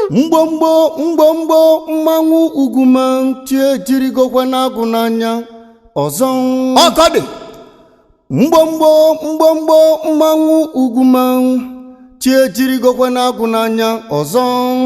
mgbomgbo mgbomgbo mmanwụ ugwuma tie jirigokwe na-agụ n'anya ọzọ ọkọ dị mgbomgbo mgbomgbo mmanwụ ugwuma tie jirigokwe na-agụ n'anya ọzọ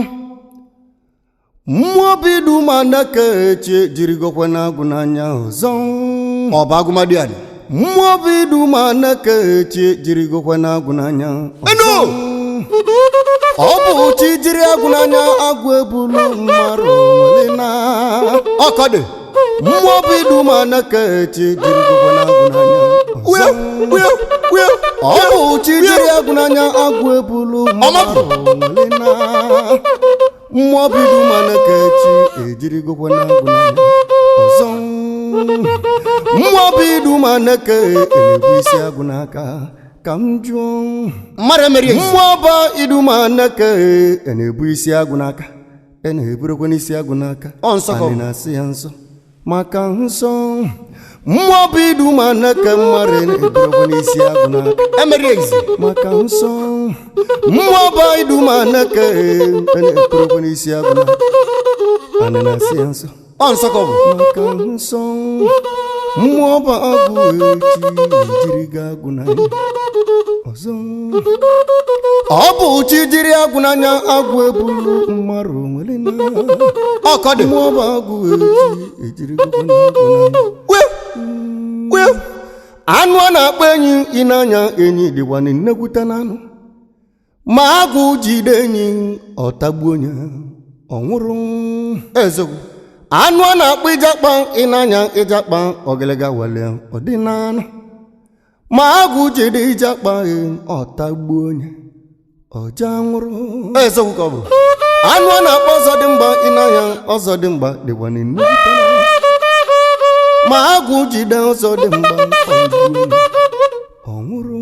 mmụọ bidu ma neke tie jirigokwe na-agụ n'anya ọzọ ọba agụmadị adị mmụọ bidu ma neke tie jirigokwe na-agụ n'anya enu ọ bụ chi jiri agụ n'anya agụ ebulu mmarụ nwere na ọkọ dị mmụọ bidu ma neke chi jirigokwe na-agụ n'anya wio wio wio ọ bụ chi jiri agụ n'anya agụ ebulu mmarụ nwere na mmụọ bidu ma neke chi ejirigokwe na-agụ n'anya ọzọ mmụọ bidu ma neke elebu isi agụ n'aka ka m jụọ mmadụ emeri ezi mmụọ ọba iduma neke e na-ebu isi agụ n'aka e na-eburukwa n'isi agụ n'aka Ọ nsọ ka ọ bụ. Anyị na-asị ya nsọ maka nsọ mmụọ ọba iduma neke mmadụ e na-eburukwa n'isi agụ n'aka emeri ezi maka nsọ mmụọ ọba iduma neke e na-eburukwa n'isi agụ n'aka Anyị na-asị ya nsọ ọ nsọ ka ọ bụ maka nsọ mmụọ ọba agụ echi ejiri ga agụ n'anya ọzọ ọ bụ chi jiri agụ n'anya agụ ebulu mmarụ nwere na ọkọ dị mmụọ ọba agụ echi ejiri gụgụ na agụ n'anya wio wio anụ a na-akpọ enyi ịnanya enyi dịkwa na nnekwute n'anụ ma agụ jide enyi ọtagbuo onye ọ nwụrụ eziokwu anụ a na-akpọ ịjakpa ịnanya ịjakpa ọgịlịga wele ọ dị n'anụ ma agụ jide ịjakpa ọtagbuo onye ọja nwụrụ eziokwu ka ọ bụ anụ a na-akpọ ọzọdịmgba ịnanya ọzọdịmgba dịkwa na nnukwu ma agụ jide ọzọdịmgba ọgbuo onye, ọ nwụrụ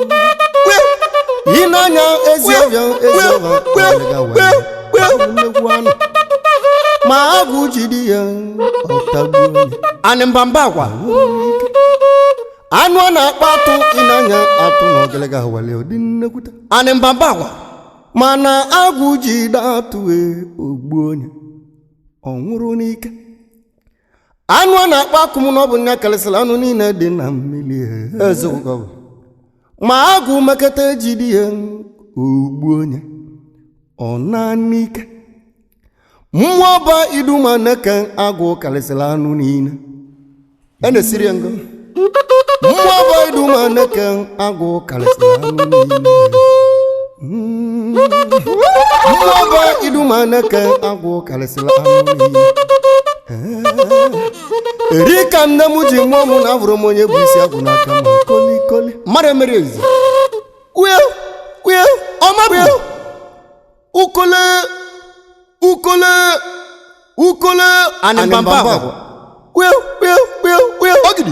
ịnanya ezi ọbịa ezi ọbịa ọgịlịga wele ọ bụ nnukwu anụ ma agụ jide ya ọtagbuo onye anị mbamba akwa anụ a na-akpọ atụ ịnanya atụ na ọgịlịga wele ụdị nnekwute anị mbamba akwa mana agụ jide atụ e ogbuo onye ọ nwụrụ n'ike anụ a na-akpọ akụm na ọ bụ nya karịsịrị anụ niile dị na mmiri e. eziokwu ka ọ bụ ma agụ mekata ejide ya ogbuo onye ọ naa n'ike mmụọ ọba iduma neke agụ karịsịrị anụ niile e na-esiri ya ngo mmụọ ọba iduma neke agụ karịsịrị anụ niile Mm. mmụọ ọba iduma neke agụ karịsịrị anụ niile Eh. eri ka nne m ji mụọ mụ na abụrụ m onye bụ isi agụ n'aka ma kolikoli mmadụ emeri ezi wio wio ọma bụ ukole ukole ukole anị mbamba akwa wio wio wio wio ogidi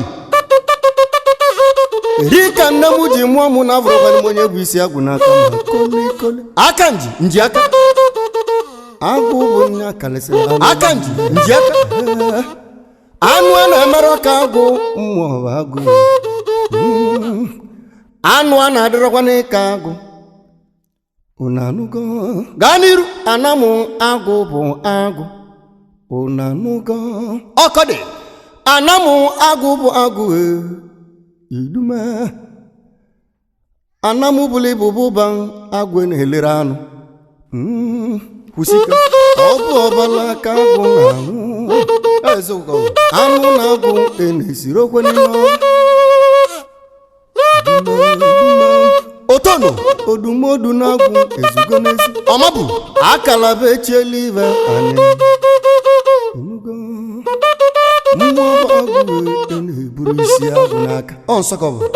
eri ka nne m ji mụọ mụ na abụrụkwana m onye bụ isi agụ n'aka ma kolikoli aka nji nji aka agụ bụ nya karịsịrị anụ aka nji nji aka anụ a na-emerụ ka agụ mmụọ bụ agụ Mm. anụ a na-adịrọkwa n'ịka agụ unu anụgo gaa n'iru anamụ agụ bụ agụ unu anụgo ọkọ dị anamụ agụ bụ agụ e idume anamụ bụrụ ibu bụba agụ na-elere anụ Mm. kwụsịka ọ bụ ọbala ka agụ na-anwụ eziokwu ka ọ bụ anụ na agụ e na-esiri okwe n'ime ọrụ. Idume, idume. otono odumodu na-agwụ ezugo n'ezi ọma bụ akalaba echiela ibe anyị Ịnụgo? mmụọ bụ agụ e na-eburu isi agụ n'aka ọ nsọ ka ọ bụ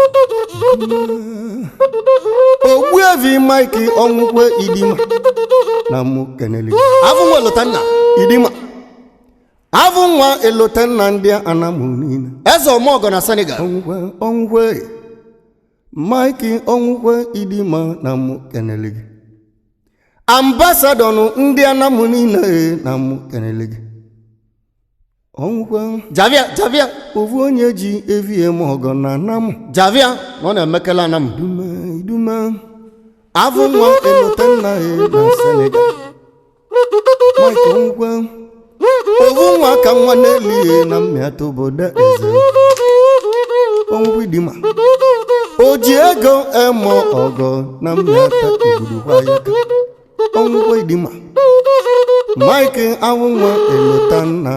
ogbuevi mike ọnwụkwe idima na mụ keneli afọ nwa lụta nna idima avụ nwa elotenna ndị anamụ niile eze ọmọgọ na senegal ọnwụkwe ọnwụkwe mike ọnwụkwe idima na mụ keneli gị ambasadọnụ ndị anamụ niile na mụ keneli gị ọnwụkwe javia javia ofu onye ji evie m ọgọ na anamụ javia na ọ na-emekela anam idume idume avụ nwa elotenna na senegal mike onwukwe ovu nwa ka nwa na-elighị na mmịata obodo eze onwukwe dima o ji ego emo ọgọ na mmịata igburukwa ya ka onwukwe dima mike awụnwa elota nna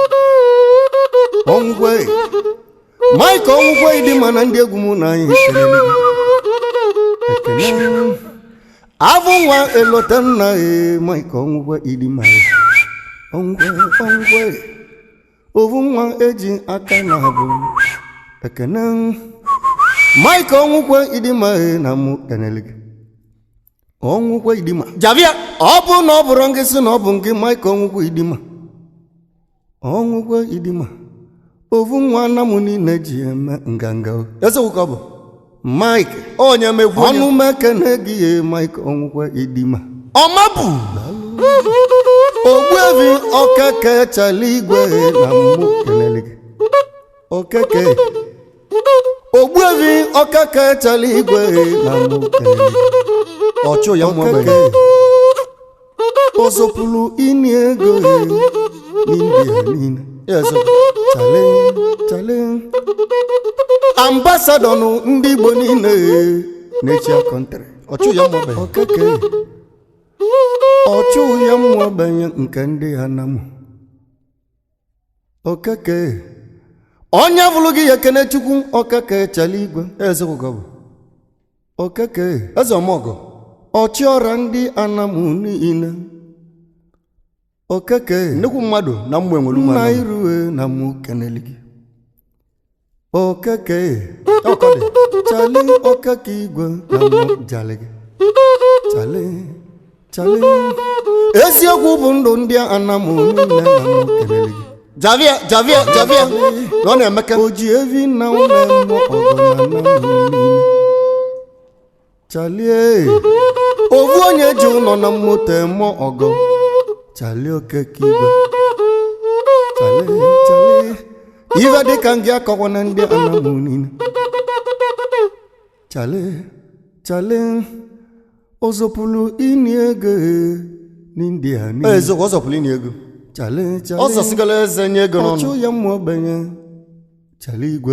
onwukwe mike onwukwe dima na ndị egwu mụ na anyị kelele gị. ekene avụ nwa elota nna e mike onwukwe idima e. onwukwe onwukwe ovu nwa eji aka na abụ ekene mike onwukwe idima e na mụ kenele gị onwukwe idima javia ọ bụ na ọ bụrụ gị sị na ọ bụ gị mike onwukwe idima onwukwe idima ovu nwa nna m niile ji eme nganga o. eziokwu ka ọ bụ mike onye mekwu onye ọnụ mekene gị ye mike onwukwe idima ọma bụ ogbuevi okeke chala igwe na mmụ kelele gị okeke ogbuevi okeke chala igwe na mmụ kelele gị ọchụ ya nwa okeke ogbenye ozopụrụ ini ego n'india niile eziokwu chale chale ambasadọ nụ ndị igbo niile na-echi akọntrị ọchụ ya nwa ogbenye okeke ọchụ ya mmụọ banye nke ndị ha na mụ okeke onye bụrụ gị ya ekene chukwu okeke chala igwe eziokwu ka ọ bụ okeke eze ọmọgọ ọchịọra ndị anamụ niile okeke nnukwu mmadụ na mmụ enwere nna mmadụ irue na mụ keneli gị okeke ọkọ dị chale okeke igwe na mụ jale gị chale chale eziokwu bụ ndụ ndị anamụ niile na mụ keneli gị javia javia javia na ọ na-emeke o ji evi na ụlọ mmụọ ọgọ na anamụ niile chalie ovu onye ji ụlọ na moto eme ọgọ chalie okeke igwe chalie chalie ife dịka ngị akọkwa na ndị anamụ niile chalie chalie ozopụlụ ini ego n'india niile eziokwu ọ zọpụrụ inye ego chalie ọ chalie zọsigala eze nye ego n'ọnụ ọchụ ya mmụọ ogbenye chala igwe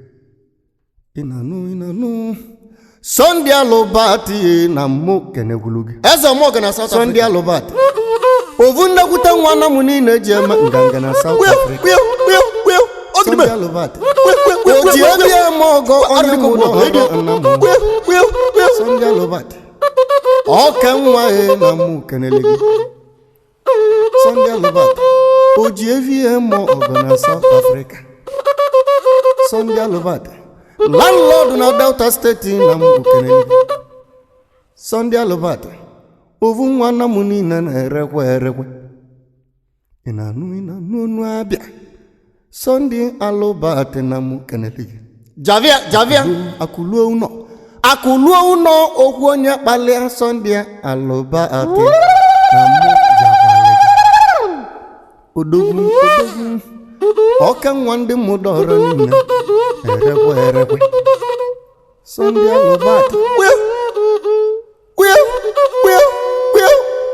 ị na-anụ ị na-anụ sọnde alụbat na mmụ kenegwulu gị eze ọmọgọ na South sọnde Africa alụbat ovu nnekwute nwa na mụ niile ji eme nganga na South Wio, Africa wio, wio, wio, ogidi sọnde be. alụbat Wio, wio, wio, o ji wio, ebe wio. eme ọgọ onye Arịrịka mụ ugbo, na redio. ọgọ nna mụ Wio, wio, wio. sọnde alụbat ọka nwa ya na mụ kenele gị sọnde alụbat o ji evi eme ọgọ na South Africa sọnde alụbat landlord na delta steeti na m kenele gị sọnde alụbat ovu nwa nna m niile na-erekwe erekwe ị na-anụ ị na-anụ onu abịa sọnde alụbat na m kenele gị javia javia akụluo ụnọ akụluo ụnọ okwu onye kpalịa sọnde alụba atị na mụ jabalị gị odogwu odogwu ọka nwa ndị mụdọrọ niile erekwe erekwe sọnde alụba atị wio wio wio wio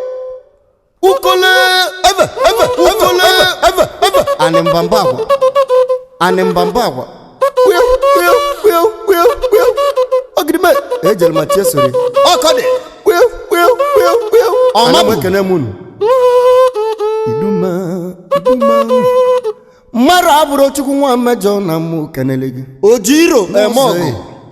ukole eve eve ukole eve eve anị mbamba agwa anị mbamba agwa wio wio wio wio wio ogidi be. ejere ma tiesori ọkọ dị wio wio wio wio ọma ana m bụ ekene m unu iduma iduma mmadụ abụrụ chukwu nwa mmejọ na mụ kenele gị ojiro eme ọgụ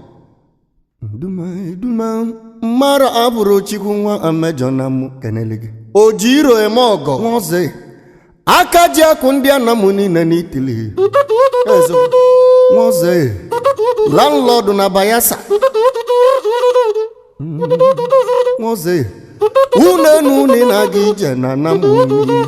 iduma iduma mmadụ abụrụ chukwu nwa mmejọ na mụ kenele gị ojiro eme ọgọ nwoze aka ji akụ ndị ana m niile n'itili eziokwu nwoze landlọdụ na bayelsa Mm, nwoze unu enu unu na-aga ije na ana m niile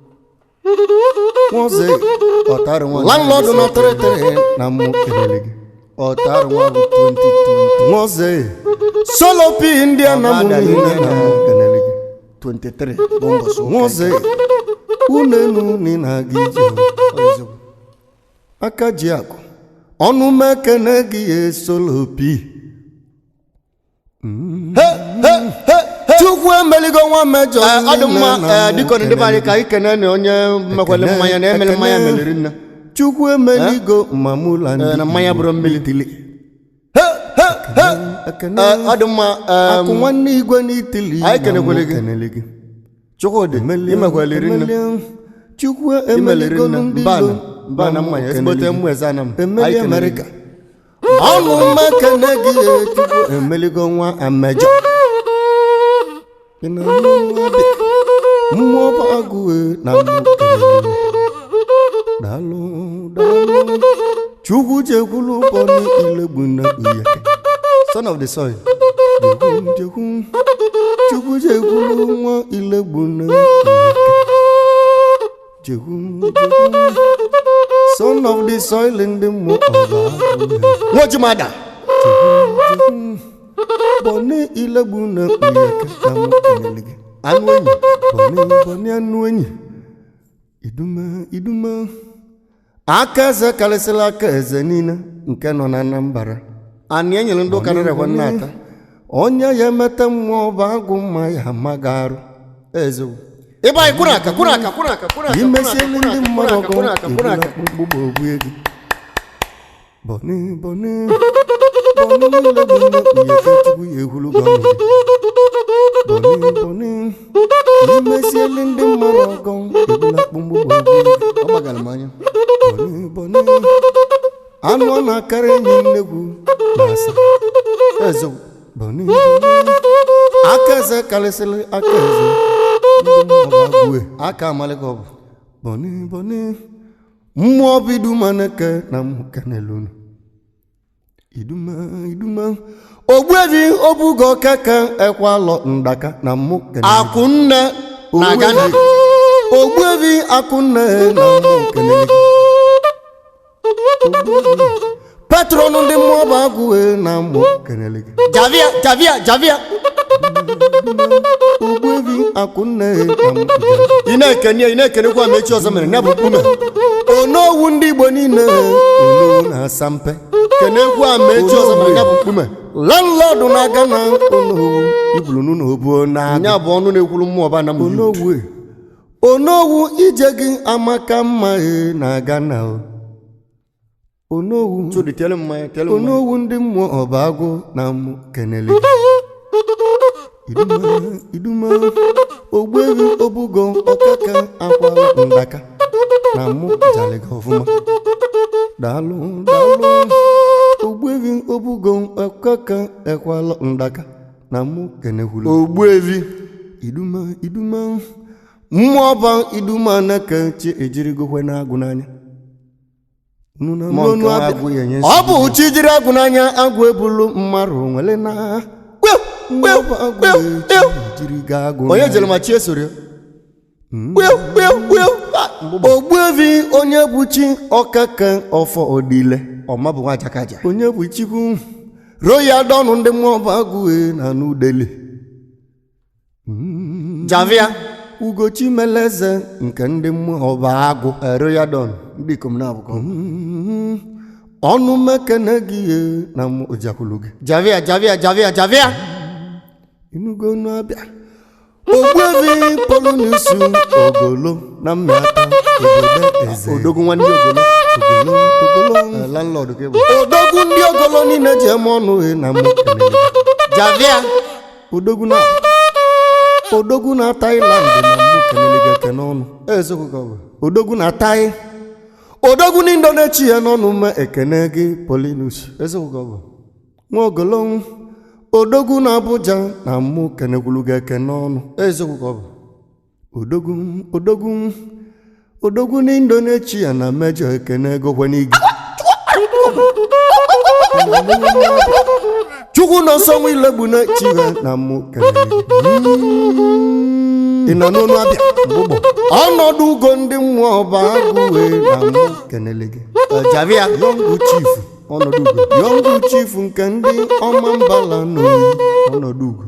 nwoze ọtarị nwa landlọdụ na tịrịtịrị na mụ kelele gị ọtarị nwa bụ 2020 nwoze solopi ndị ana m Ọbada niile niile na na- mụ kelele gị 23 bụ mbọsị ụka nwoze unu enu unu na-aga ije eziokwu aka ji akụ ọnụ mekene gị esolopi he he he he chukwu chukwu emeligo nwa mmejọ Ee, ọ dị mma nne na ee, mụ dịka ndị be anyị ka anyị kene na onye mekwele Ekene, mmanya na emere mmanya ekene. meliri nne chukwu emeligo mamụla Ee, na mmanya bụrụ mmiri. n'itili He, he, he. ekene Ee, ọ dị mma em, akụ nwanne igwe n'itili anyị na kenekwere mụ gị. kenele gị chukwudị imekweliri nne Emelie, chukwu imeliri emeligolu nne ndị mba ilo na mba na mmanya kenele ezigbote gị. mmụ eze ana m emeli Anyị kenere amerịka gị. ọnụ mekene gị ee, chukwu emeligo nwa amejọ Ị na-anụ nwa dị? mmụọ bụ agụ ee, na mụ kenele gị. daalụ daalụ chukwu jekwulu ụbọnụ ilegbu na uye son of the soil jekwu jekwu chukwu jekwulu nwa ilegbu na uye jekwu jekwu son of the soil ndị mmụọ ọba agụ ee. nwojimada bọni ilegbu na uyeke na mụ kenele gị anụ enyi bọni bọni anụ enyi idume idume aka eze karịsịrị aka eze niile nke nọ na anambra anị enyere ndị ụka narekwa nna ata onye ya emeta mmụọ bụ agụ mma ya amaghị arụ eziokwu ebe anyị kwụrụ aka kwụrụ aka kwụrụ aka kwụrụ aka imesielu ndị mmadụ ọgụ kwụrụ aka kwụrụ aka mgbugbo ogbu ego bọni bọni bọni ilegbu na uyeke chukwu ya ehulu gị ọnụ gị bọni bọni imesielu ndị mmadụ ọgụ ebula mgbugbo ogbu ego ọ gbagara m anya bọni bọni anụ ọ na-akarị enyi nnegwu na asa eziokwu bọni bọni aka eze karịsịrị aka eze ndị mmụọ bụ agụwe aka amalịka ọ bụ bọni bọni mmụọ bụ iduma neke na mụ kenelunu iduma iduma ogbuebi obugo keke ekwalọ ndaka na mụ kenelu akwụnne na Ghana ogbuebi akụnne na mụ kenelu patron ndị mmụọ bụ agụwe na mụ kenelu gị javia javia javia ogbuebi akụnne na mụ ị na-ekene ị na-ekenekwa ma echi ọzọ mere ya bụ mkpume onowu ndị igbo niile onowu na-asa mpe kenekwa ma echi ọzọ mere ya bụ mkpume landlọdụ na-aga na onowu ibulu n'ụlọ obuo na ya bụ ọnụ na-ekwuru mmụọ ba na m onowu e. onowu ije gị amaka mma e na-aga na o. onowu chudi tele mmanya tele mmanya onowu ndị mmụọ ọba agụ na mụ kenele iduma iduma ogbuebi obugo ọkaka akwala ndaka na mụ jaliga ọfụma daalụ daalụ ogbuebi obugo ọkaka ekwala ndaka na mụ kenekwulu ogbuevi iduma iduma mmụọ ọba iduma neke chi ejirigokwe na-agụ n'anya Unu na Mmụọ nke n'onu abịa. agụ ya enye ọ bụ chi jiri agụ n'anya agụ ebulu mmadụ nwere na Kpeo, mmụọ ọba agụ kpeo, eji kpeo. jiri ga agụ onye n'anya. jere ma chi esoro ya Kpeo, kpeo, kpeo. ogbuevi onye bụ chi ọkaka ọfọ odile ọma bụ nwa jakaja onye bụ chikwu roya dọnụ ndị mmụọ ọba agụ e na n'udele javia ugochi meleze nke ndị mmụọ ọba agụ royal don ndị ikom na-abụkọ Mm, ọnụ mekene gị ye na mụ ụjakwulu gị javia javia javia javia inugo n'abịa ogbuevi polunusu ogolo na mmịata obodo eze odogwu nwanne ogolo ogolo ogolo Eh, landlord ka bụ odogwu ndị ogolo niile ji eme ọnụ he na mụ kelele gị. javia odogwu na odogwu na Thailand na mụ kelele gị eke n'ọnụ eziokwu ka ọ bụ odogwu na tai odogwu na indonechi ya n'ọnụ ma ekene gị polinus eziokwu ka ọ bụ nwa ogolo odogwu na abuja na mụ kenekwulu gị eke n'ọnụ eziokwu ka ọ bụ odogwu odogwu odogwu na indonechi na mejọ ekene gokwe n'igi chukwu nọ nsọ nwa ilegbu na chiwe na mụ kelele gị ị nọ n'onu abịa mgbụgbọ ọnọdụ ugo ndị mmụọ ọba agụ wee na mụ kenele gị Eh, javia yọngụ chifu ọnọdụ ugo yọngụ chifu nke ndị ọma mbala n'oyi ọnọdụ ugo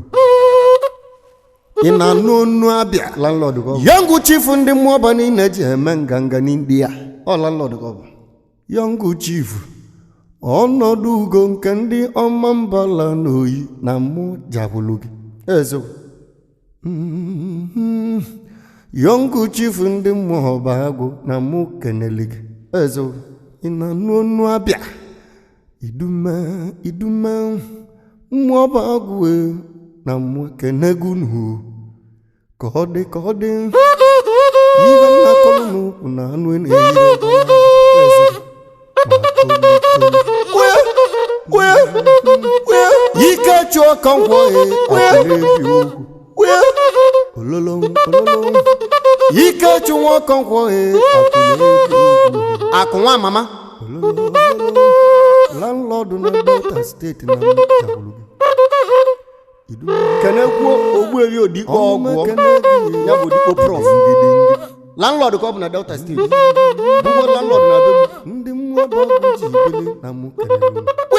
ị na-anụ onu abịa landlord ka ọ bụ yọngụ chifu ndị mmụọ ọba niile ji eme nganga n'india ọ landlord ka ọ bụ yọngụ chifu ọnọdụ ugo nke ndị ọma mbala n'oyi na mụ jabụlụ gị eziokwu Mhm. yọngụ chifu ndị mmụọ ọba agụ na mụ kenele gị eze ị na-anụ ọnụ abịa idume idume mmụọ ọba agụ e, na mụ kenegu nụ ka ọ dị ka ọ dị ihe nna kọlụ n'ụkwụ na anụ ị na-eyiri ọgụ eze ma koli koli ike chụọ ka ngwọ e akụ na-ebi ugwu ololo ololo ike chụ nwa ọkọnkwọ e akụ na-ebi ugwu akụ nwa mama ololo ololo landlọdụ na delta steeti na jagburu gị kenekwuo ogbueri odikpo ọgwụ ya bụ dikpo prof landlord ka ọ bụ na delta steeti bụgo landlord na be ndị mmụọ bụ ọgwụ ji bili na mụ kelere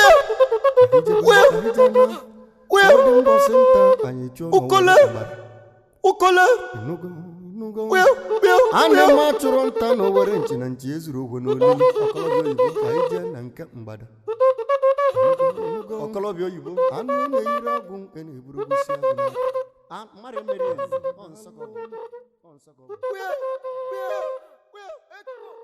ndị mbọsị nta anyị chụọ Ukole. ụkọle ana m achụrụ nta na owere nchi na nchi ezuru ogwe n'olili ọkọlọbịa oyibo ka anyị jee na nke mgbada ọkọlọbịa oyibo anụ a na-eyiri agwụ nke na-eburu gosi agwụ n'aka. Ah, mmadụ emeri ya ọ nsọ ka ọ bụ. Ọ nsọ ka ọ bụ.